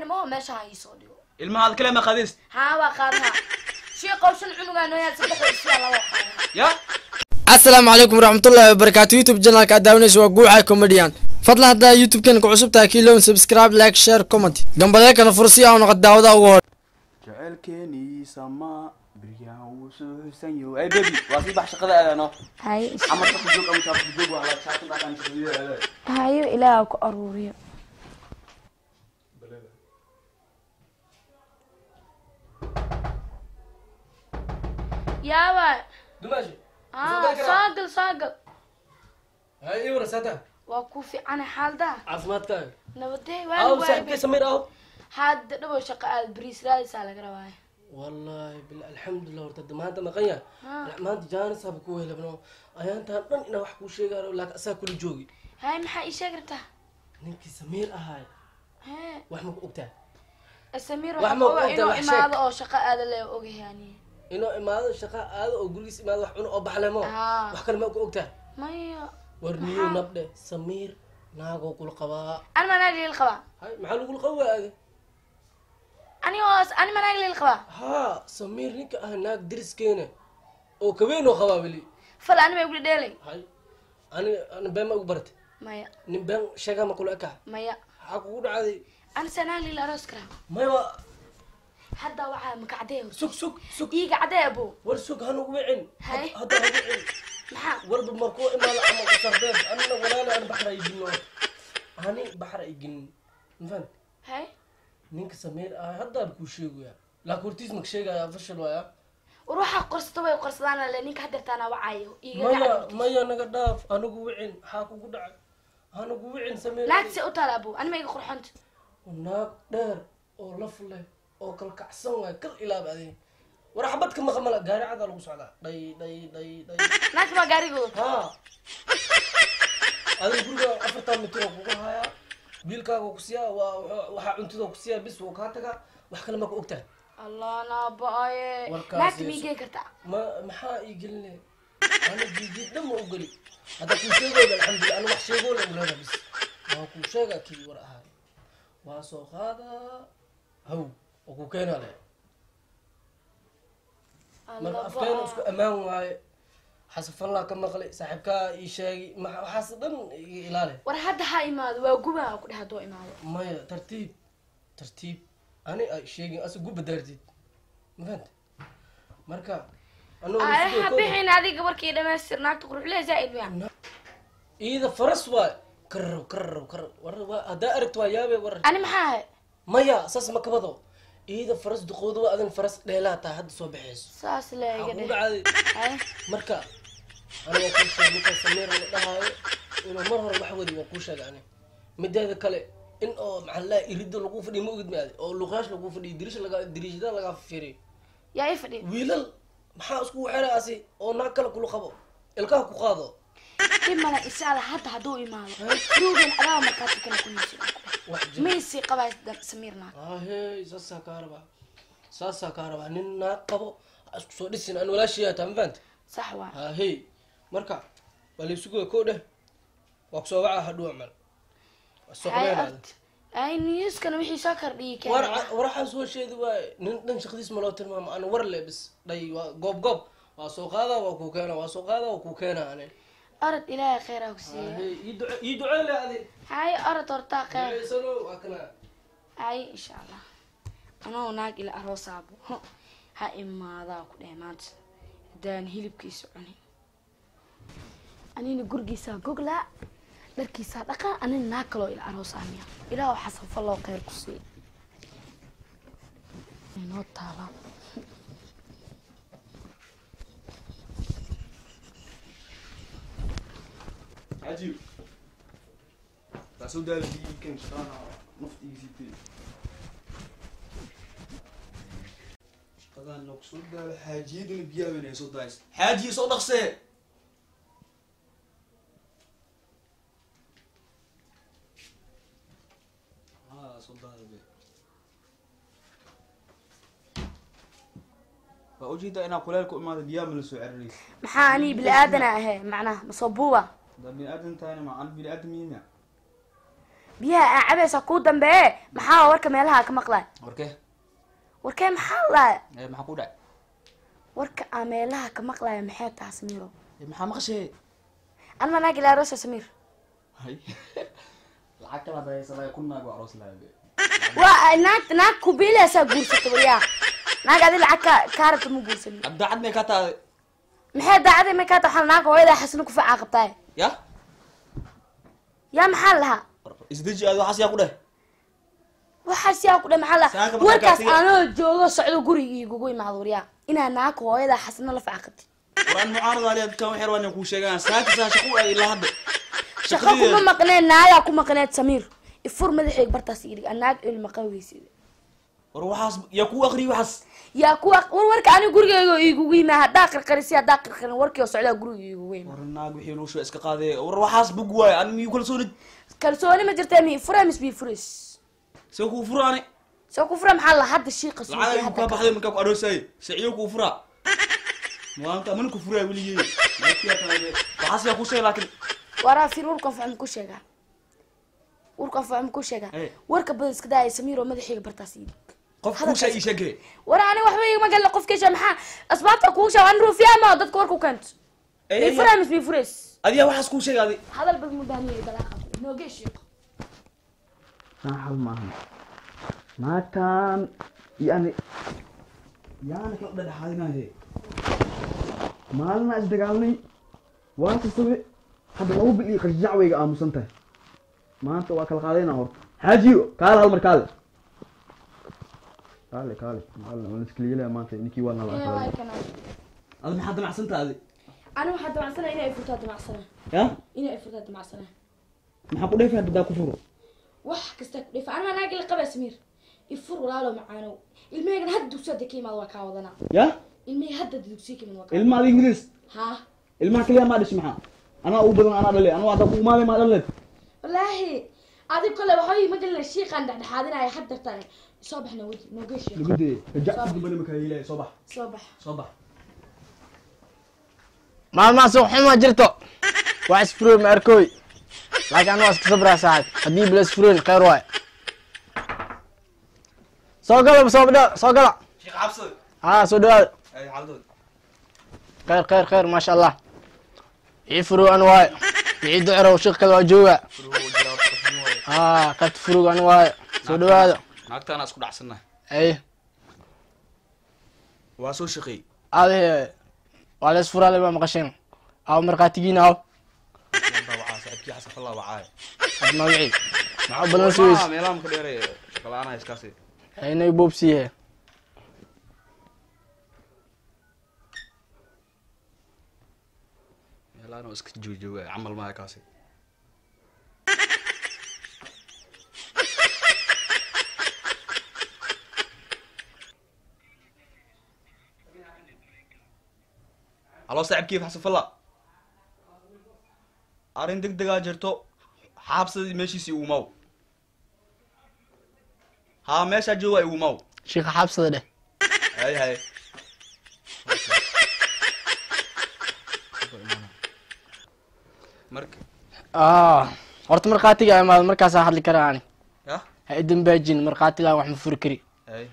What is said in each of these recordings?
qaadayna maho meesha ha iisoo dhigo ilmahaad kale ma qadis haa waa qaadaha shiiqow shan cunugaa noo yaal saddex isiyaa laba qaadaha ya asalaamu calaykum waraxmatullaahi wabarakaatu youtube channelka aad daawanaysa waa guuxa comedian fadlan haddaa youtube-kan ku cusub tahay kii lown subscribe like share comment gambadee kana fursi ah noqod daawada ugu hor jaceylkeeniisa ma biryahan wuu soo xusan yaho ay bebi waa sii bax shaqada aadaano haye ama shaqo joog ama shaqo joog waa la shaqada dhaqan shaqada aadaay hayo ilaaha ku aruuriyo yaaba dumaashi aa soo gal soo gal hay ii warasata waa ku fiicana xaaldaa caafimaadkaaga nabadee aw waa saaxiibkay samir aw hadda dhabow shaqo aad bariis raadisaa laga rabaayo wallahi bil alxamdulilah horta de maanta maqan yahay Ha. maanta jaanis haba ku helabno ayaantaan dhan inaa wax kuu sheegaano laakiin asaa kula joogi haye maxaa ii sheegi rabtaa ninkii samiir ahaay hee wax ma ku ogtaa samiir Wax waxaa ma oga ogtahay, inuu wax sheeg. imaado oo shaqo aada le ogahay ani inuu imaado shaqa aado oo gurigiis imaado wax cuno oo baxlemo Ah. wax kale ma ku ogtaa maya war niyo nabdhe samiir naagoo kula qabaa ani ma naag liil qabaa hay maxaa lagula qabaaga ani oo ani ma naag liil qabaa haa samiir ninka ah naag diriskeena oo kabeenoo qabaa weli fal ani ma igula dheelay hay ani ani been ma ugu baratay maya nin been sheegaa ma kula ekaa maya maxaa kugu dhacday ani saa naag liil aroos karaa mayba hadda waxaa makacdee sug sug sug iiga cadee abo war sug hanugu wicin Hay. hadda ha wicin maxaa warba markuu imaado ama usarbeeb anina walaala aan baxra igino ani baxra igin mafan hay ninka sameer ah haddaan kuu sheegaya laakiin hortiis maka sheegaya fashil waaya war waxaa qorsato way qorsadaan le ninka hadeertaana wacayo iiga maya gacad maya naga dhaaf anigu wicin maxaa kugu dhacay anigu wicin sameer naagta se u taala abo ani ma iga qurxonta naag dheer oo laf leh oo kalkacsan waay kal ilaab adin war xabadka maqamala gaari cadaa lagu socdaa dhay dhay dhay dhay naagta baa gaarigooda haa adiga guriga afartan mitir oo kugu hayaa biilkaaga ku siyaa waa waxaa cuntida ku siyaa bis wuu kaa tagaa wax kale ma ku ogtahay allah naaba-aye Warkaasi naagta ma is- igeen kartaa ma maxaa ii geline ana jiijiid dhan ma ogoli hadda kuu sheegooda alxamdulillah ana wax sheegoo la ulada bis waa kuu sheegaa kii war ahaay waa soo qaadaa haw oo ku keenaa le marka afkeena isku ammaan waaye xasafallaa ka maqlay saaxiibkaa ii sheegay ma- waxaas dhan iga ilaali war hadda ha imaado waa gubaa ku dheh hadduu imaado maya tartiib tartiib ani ay sheegin asa guba daartid ma fahanta marka anoo ay ha bixin adiga warkii dhamaystir naagta quruxlee zaaid miya iida faras waay karraw karraw karraw war waa haddaa aragto waa yaabe war ani maxaa ahay maya saas ma kabado iida faras duqooda waa adan faras dheelaa taa hadda soo baxayso saas le iga waxaa kugu dheh dhacday hay marka aniga kuu sheegay ninkaa sameer la dhahaayo inuu mar hore wax wadi waa kuu sheegay ani mideeda kale in oo maxaa laa irida lagu fadhiyo ma ogid maade oo luqaash lagu fadhiyo dirish laga diriishada lagaa fiiriyo yaa ii fadhi wiilal maxaa isku xeraasi oo naag kale kula qabo ilkaha ku qaado dhib mala isaada hadda hadduu imaado ruugan adaa markaati kana kunisi wax jir maysi qabaa samiir naag ahey saasaa kaa rabaa saasaa kaa rabaa nin naag qabo ha isku soo dhisin aan walaashiyaa taa ma fahanta sax waa ahey marka waa laysuguya koo dheh waa kusoo wacaa hadhow camal waa soo hay qabeenaada ort ay niyuskana wixii soo kordhiyay war keenaya war waxaan soo sheedi waaye nin dhan shaqadiis ma loo tilmaamo aan war le bis dhay waa goob goob waa soo qaadaa waa kuu keena waa soo qaadaa waa kuu keena ani orod ilaahay kheyraa ku siiya ahey ii duce ii duceele adi hay orod hortaa kheyr duceysano waa kana hay insha allah anoo naag ila aroosaabo Huh. ha imaadaa ku dheh maanta haddaan hilibkiisa cunin anina gurigiisaa goglaa dharkiisaa dhaqaa anina naag kaloo ila aroosaamiya ilaah waxaa safa loo kheyr ku siiya inoo taala cajiib taasoo daal kan shaqaana naftigiisii shaqadaan nog soo daalo xaajiyaduna biyaha weyn ay soo daaysa xaajiya soo dhaqsee haa soo daada be waa ujeedaa inaa kuleel ku imaada biyaha ma la soo ceraray maxaa anii bili aadana ahee macnaha masoo buuba da bini aadan tahayna ma an bini aadan miyina biyaha aa cabaysaa kuu dambeeye maxaa warka meelaha ka maqlay warkee warkee maxaa laaya ee maxaa ku dhacay warka aa meelaha ka maqlaya maxay taha samiiro ee maxaa maqashee anma naag ilaa rosa samiir hay lacag kala dayaysa kun naag waa aroos lahaye waa naag naag kubiilaysaa guursata waryaa naag adi lacag ka kaa rabta ma guursanin daacad may ka tahay maxay daacadii may kaa taha waxaa naag hooyadaa xasino kufacaa qabtaay ya yaa maxaa lahaa isdeji aad waxaas yaa ku dheh waxaas yaa ku dhe maxaa Saaka lahaa markaa warkaas kaasiga- anoo joogo socdo guriga igugu imaado waryaa inaa naag hooyadaa xasino la faca qabtid waraan mucaarada aliya dadkan waxyar waan kuu sheegaan saaka saa shaqo ay ilaa hadda shaqo kuma maqneed naagaa ku maqneed samiir ifur madaxeeg bartaas idhig naag ilma qaweysid war waxaas yaa kuu akriyi waxaas yaa kuwa war warka ani gurigeyga igugu yimaa haddaa qarqarisi haddaa qarqarin warkii oo socdaa guriga igugu yimaa war naag wixii noo shuba iska qaadee war waxaas bug waaye an miyuu kalsoonid kalsooni ma jirta mi fura mis bi furis see kuu furaane soo ku fura maxaa la hadda shiiqa suuqay lacag ayuu kaa hadda baxday markaa ku aroosaye siciyo kuu furaa maanta mana ku furaa weligey waxaas yaa ku sheeg laakiin waraa fir warkan facum ku sheegaa warkan facum ku sheegaa Eh. warka badan iska daaya samiir oo madaxeyga bartaas idhig qof kuu shay ii sheegee war ani waxba igama galla qofkeesha maxaa asbaabta kuu sheeg an ruufiyaama dadka warku keento mi fura mis bi furis adiyaa waxaas kuu sheega adi hadal bad mu baahniya dalaaqa noogee shiiq hal maahan naagtan yani yaana kala dhadhexaadinaye maalina isdagaalnay waa kastabe hadda laba bil iyo qarjac wayga aamusan tahay maanta waa kala qaadayna horta xaajiyo kaale hal mar kaale kaale kaale maalin waan iskaligelaya maanta ninkii waa nala Ee, waa adi kana. maxaa damacsantaa adi ani waxaa damacsana inay furtaa damacsana ya inay furtaa damacsana maxaa ku dheefay hadda daa ku furo wax kasta ku dhifa anaa naagi la qabaa samiir ifur walaalo macaanow ilmahaygan hadda dugsiya hadda ka imaado waa kaa wadanaa ya ilmahey hadda dugsiya ka imaado waa kaa ilma adi ingiriis haa ilmaha kaliya maa dhish maxaa anaa ugu badan anaa dhale anuu hadda ku imaanay maa dhaleed wallaahi adig kole waxba ma gelina shiiqaan dhexdhexaadinaya had dartaan soo baxna wadi noogee shiiq lagu dee rajac dambana makaa yeelaya soo bax soo bax soo bax maalmaha suuq xuma jirto wax isfuroy ma arkooy laakiin anu waa iska sabraa saaxib haddii bila isfuroyn kheyr waay soo gala soo dha soo gala sheekh cabsad haa soo dhawaada ay xaaldood kheyr kheyr kheyr maasha allah ii furow an waayo ii ducerow shiq kale waa jooga haa qaybta furug an waayo soo dhawaada naagtaana isku dhacsannahay ay waa soo shaqeey ade waa la isfuraale ma maqasheen aw markhaatigiina aw wacaa saaxiibkii xasan fallaa wacaaye had magacii maxaa balan suweys meelaha maka dheere shaqalaanaha iskaasi inay boobsiihe meelahan oo iska joojooga camal maaha kaasi halo saaxiibkii xasan falla arrin deg degaa jirto xaabsadii meeshiisii uumaw haa meeshaa jooga uumaw shiika xabsada dheh hay hay marka ah horta markhaatiga imaado markaasaa hadli karaa ani ya ha idambaajin markhaatigaa wax ma furi kari hay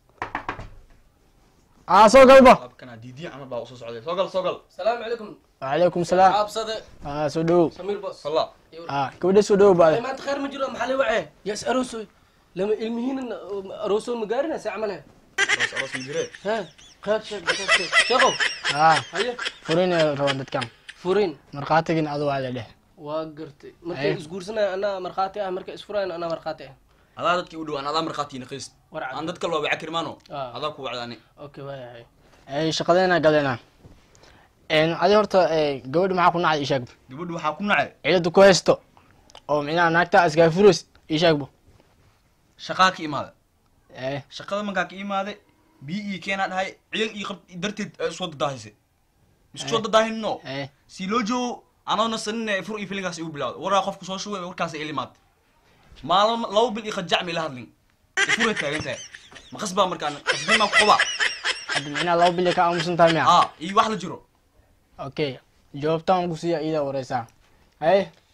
ah soo galba abkana diidiya camal baa usoo socday soo gal soo gal salaamu calaykum wacalaykum salaam xaabsade ah soo dhawow samiir bos falla ah gabadha soo dhawow Ay, baade maanta khayr ma jiro maxaa la wacee yaas aroosoy lama ilmihiina aroosoo ma gaarinaysa camale aroos aroos ma jire he khayr sheeg khayr sheeg sheekow ah haye furin ay rabaan dadkan furin markhaatigin adu waa la dheh waa gartay markay Haye. isguursanaya anaa markhaati ah markay isfurayan anaa markhaati ah adaa dadkii u dhawaan adaa markhaatiina qiist war cad aan dadka loo waca kirmaano Ah. adaa ku wacdaani okay waayahay ay shaqadeena galeena adi horta eh, gabadha maxaa ku nacay ishaagbo gabadhu waxaa ku nacay ciidada ku haysto oo micnaha naagta iskaa furos ishaagbo shaqaa ka imaada eh shaqada markaa ka imaade biyo iyo keenaa dhahay ciyan iyo qab darteed ee soo dadaahise isku soo dadaahinno eh si loo joogo anoona sanine fur iyo filinkaas igu bilawda waraa qofku soo shugay warkaas ilimaad maalin laba bil iyo khajacmi la hadlin furay taagan tahay ma qasbaa markaan qasbimaa ku qabaa hadda micnaha laba bil ka aamusan tahay miya aa iyo wax la jiro okay jawaabtaan ku siiya iida wareysaa haye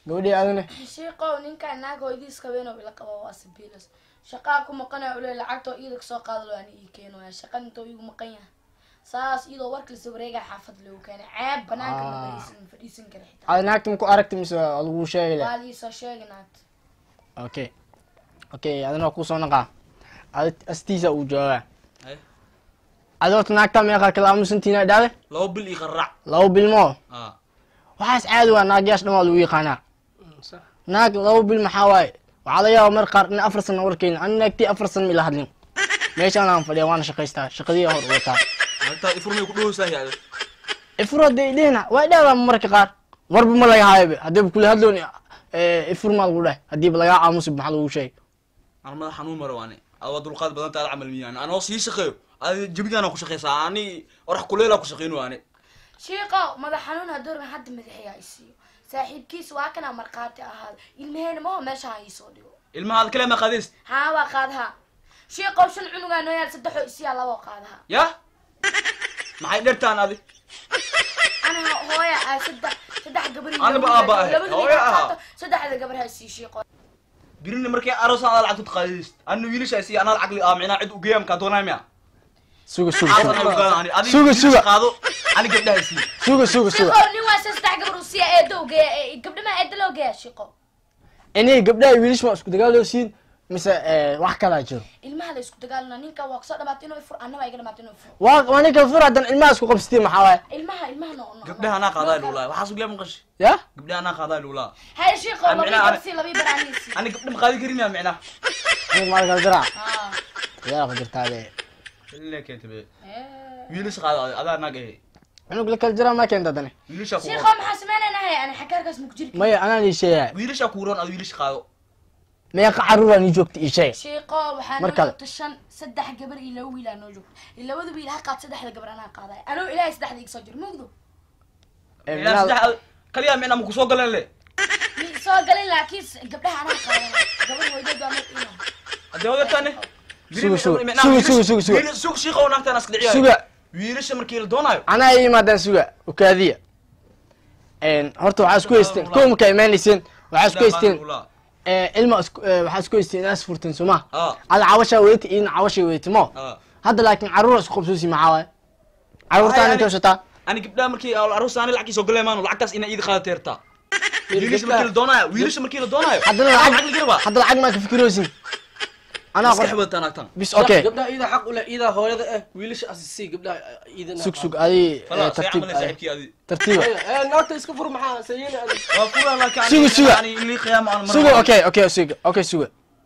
gabadhii aadane shiiqow ninkaan naag hooyadiis qabeenoo ila qaba waa sabiilas shaqaa ku maqanaya ule lacagtoo iida kasoo qaadalo aan ii keenaya shaqan intoo igu maqan yahay saas iyadoo warkalisa wareegaa xaafad loogu keenay ceeb banaanka Ah. namaisan fadhiisan kara xitaa aad naagta ma ku aragti mise waa lagu sheegay le waa liisoo sheegi naagta okay okay adina waa kusoo naqaa ad astiisa uu joogaa Haye. adi horta naagta meeqa kala aamusantiina dhaawe laba bil ii qaraac laba bilmo ah waxaas caadi waa naagyaasha dhan waa lagu yaqaanaa sax naag laba bil maxaa waaye waxaa laga yaaba mar qaar in afar sano warkeyna ani naagtii afar sano ma ila hadlin meeshaan aan fadhiya waana shaqaystaa shaqadii hor u wataa naagtaa ifurmay ku dhowsahay ade ifuro dee dhihina waa dhaadaa marka qaar warba ma laga haayobe haddiiba kula hadloon ifur maa lagu dheh haddiiba lagaa aamusi maxaa lagu sheegay aan madax xanuun maro waane aad waa dulqaad badan taada camal miyaan anoo sii shaqeeyo adi jabigaana ku shaqeysaa ani orax kuleelaa ku shaqeyn waane shiiqow madax xanuun hadoorban hadda madaxayaa isiiyo saaxiibkiis waa kanaa markhaati ahaada ilmaheena maho meesha ha iisoo dhigo ilmahaad kale ma qaadayst haa waa qaadaha shiiqow shan cunugaa noo yaal saddexoo isiyaa laboo qaadaha ya maxay dhertaan adi anaha hooya ah saddex saddex gabar iyo Anaba wiil aabba ah, ahay. labada wiil Hooyo ha ahaa. qaato, saddexda gabar ha isii shiiqo birina markay aroosaan aad lacagtu qaadayst ana wiilasha si anaa lacag li aa micnaa cid ugeeya markaa doonaa miya suga suga aasan suga ay ugaadaan ani adi Suga, wiilasha suga. qaado ani gabdhaha sii suga suga suga shiiqow nin waa se saddex gabar u siiya eedo geeya ee gabdha maa eedo loo geeya shiiqow inay gabdhaha wiilish ma isku dagaaloo siin mise eh, wax kalaa jiro ilmaha la isku dagaalana ninka waa kusoo dhamaatay inuu ifur annaba iga dhamaatay inuu ifur waa waa ninka fur haddan ilmaha isku qabsatay maxaa waaye ilmaha ilmaha no no gabdhaha anaa qaadaa luulaa waxaas ugeeya maqashi ya gabdhaha anaa qaadaa luulaa hay shiiqow Aan labii micnaha- garsi labii baraaniisi ani gabdha ma qaadi karin miya micnaa aniga maal kala diraa haa yaa ka jirtaade ile keenta be ee. wiilasha qaado adi adaa naag ehe cunug la kala diraa maa keenta dane wiilasha ku shiiqow maxaa sameynaynahay ani xakaarkaas maku jiri maya anaan ii sheegaya wiilasha kuuroon adi wiilasha qaado meeqa caruuraan ii joogta ii sheeg shiiqow waxaa Mar noo kale. joogta shan saddex gabar iyo laba wiilaa noo joogta iyo labada wiil ha qaad saddexda gabar anaa qaadaya anoo ilaahay saddexda iga soo jiro mugdo Eh, micnaa minaad- saddex kaliya micnaa maku soo galeen le mi soo galin laakiin s- gabdhaha anaa qaadana gabar weydood waa mid ina hadee wadataane Suga, suga, suga, suga, suga, suga. sug shiiqa oo naagtaan iska dhiciyaay suga wiilasha markii la doonaayo anaa ii imaadaan suga ukaadiya horta waxaa isku haysteen kow markaa imaanayseen waxaa isku haysteen eh, ilma isku- eh, waxaa isku haysteen inaas furteen soo ma ah ada cawashaa weydata iyona cawashay weydata mo ah hadda laakiin caruura isku qabsoosi maxaa waaye caruurtaan Ay, intay ani- ushataa ani gabdhaha markii aroos ani lacagkii soo galeen maanu lacagtaas ina iid qaada teertaa wiilasha gabdhaha- markii la doonaayo wiilasha markii la doonaayo haddana lacag lacag laga rabaa hadda lacag maa ka fikiroosin anaa iska qor xibadtaa naagtan bis okay gabdhaha iidaa xaq u leh iidaa hooyada eh wiilasha asisii gabdhaha iidana sug sug adi fala say tartiib camal saaxiibkii adi tartiiba ee naagta iska fur maxaa sayini adig waa kula laakiin Suga, suga. ani ilii qiyaama aan suga okay okay suga okay suga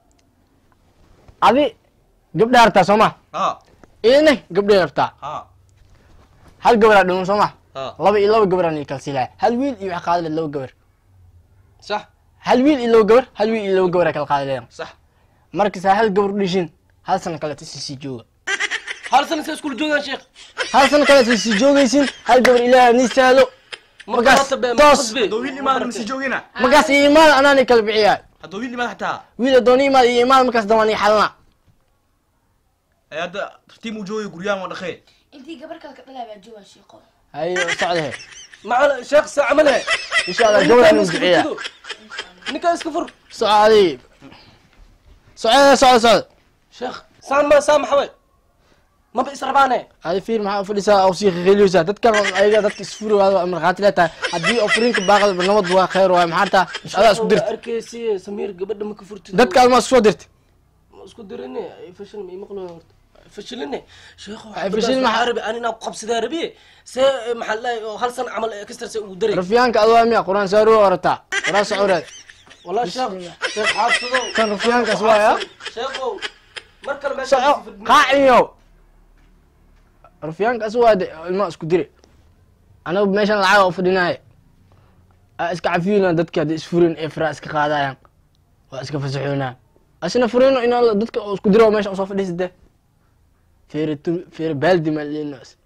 adi gabdhaa rabtaa soo ma ha idina gabdhay rabtaa ha hal gabaraa dhiman soo ma ha laba iyo laba gabaraan ii kala siilaya hal wiil iyo waxa qaadi leed laba gabar sax hal wiil iyo laba gabar hal wiil iyo laba gabaraa kala qaadi leedan sax markasaa hal gabar u dhishin hal sano kaleeto isii sii jooga hal sana sa iskula joogaan sheekh hal sano kaleeto isii joogaysin hal gabar ilaaha nii sahlo markaas toos haddoo wiil imaada masi joogina markaas iyo imaad anaan ii kala bixiyaa haddoo wiil imaada xataa wiil adooni imaad iyo imaad markaas dambaan ii xalana ee hadda tartiib uu joogay guryahan waa dhaqee intii gabar kale ka dhalaa baa jooga shiiqo hayo socdahe macala sheekh saa camale insha allah gabaraan ii bixiyaa ninkaa iska fur soco adi socda socda socda sheekh saan ma saa maxawe maba israbaane adi fiir maxaa u fadhisaa oo sii qiqiliyeysaa dadkan ayaga dadka isfuri waada markhaati le tahay haddii oo furinka baaqada nabad waa khayr waay maxaa taa adaa isku dirta arkeysi samiir gabadha ma ka furtid dadka almaa isku soo dirta ma isku dirine fashil ma imaqlo horta fashiline sheekho Ay, fashil maxaa- maxaa rabi ani inaan ku qabsadaa rabiye see maxaa lahay oo hal san camal kastar see ugu daray rafiyaanka adoo miya quraan saaruu orataa qoraa socoreed والله شيخ شيخ حافظه كان رفيان كسوايا؟ شيخو مركل ما soco qaaciyo rafiyaanka asuwaade ilmaa isku dire anagu meeshan lacaga u fadhinaaye aa iska cafiyona dadka hadda isfurin ee faraa iska qaadayaan waa iska fasaxoonaa asina furino inaa dadka oo isku diro meesha usoo fadhiisade feere tu feere baaldi maa leelinas